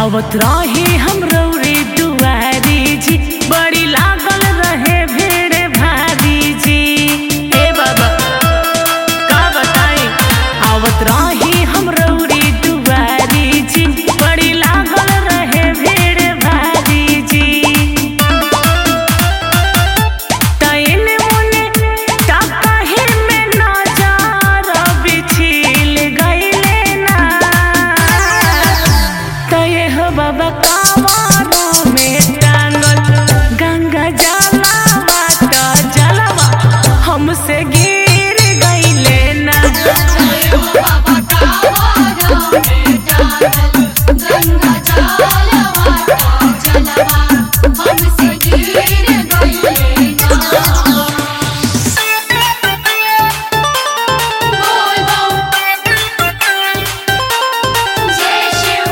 आवत रही हम रौरी दुआरी जी बड़ी लागल रहे भीड़ भारी जी हे बाबा का बताई आवत रही हम रौरी दुआरी जी बड़ी लागल रहे भीड़ भारी जी तैन मुने ताकाहे में नजर बिछिल गइले ना तये हो बाबा कावरो में टांगल गंगा जलवा त जलवा हमसे गिर गइले ना हमसे गिर गइले ना बोल बम जय शिव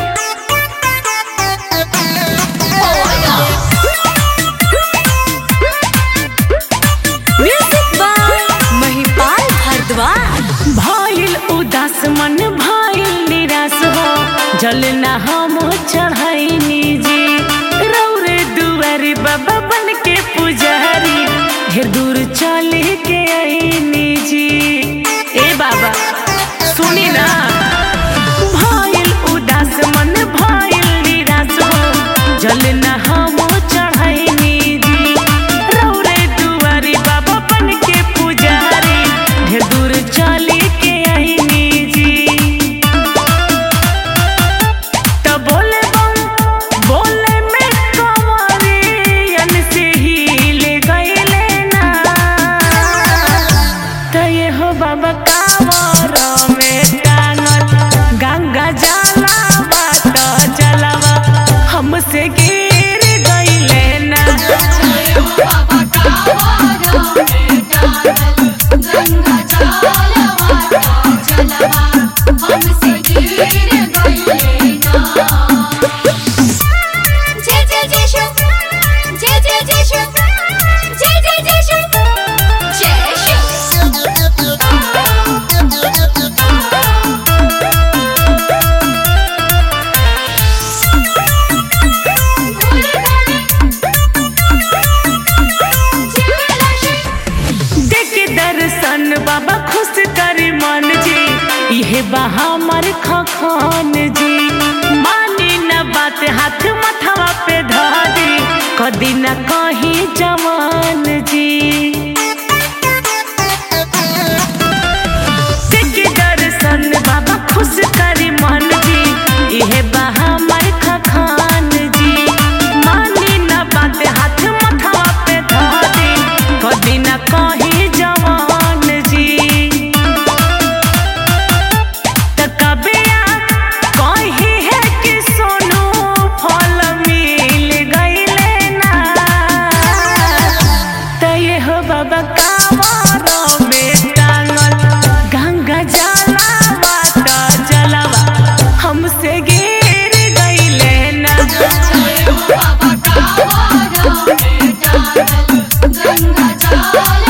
म्यूजिक बाय महिपाल भारद्वाज भइल उदास मन भइल निराश हो जल ना हम चढ़ैनी जी रौरे दुआरी बाबा बन के पुजारी ढेर दूर चल के आईनी जी ए बाबा सुनी ना भइल उदास मन भइल निराश हो जल ना हम चढ़ैनी जी रौरे दुआरी बाबा बन के पुजारी ढेर दूर चली के आईनी जी त बोले बम बोले में कंवरियन से हिल गइले ना त ये हो बाबा कावर में टांगल गंगा जलवा त जलवा हमसे गिर गइले ना हमसे गिर गइले ना जय जय जय शिव जय जय जय शिव जय जय जय शिव जय शिव देख दर्शन बाबा खुश करी मन जी इहे बा हमर खखान जी मानी न बात हाथ मथवा पे धरी कदी न कहीं जवान जी देख दर्शन बाबा खुश करी मन जी इहे बा हमर खखान जी मानी न बात हाथ मथवा पे धरी कदी न कहीं जवान जी त कबिया कही है कि सोनू फल मिल गइले ना त ये हो बाबा कावर में टांगल गंगा जलवा त जलवा हमसे गिर गइले ना गंगा जल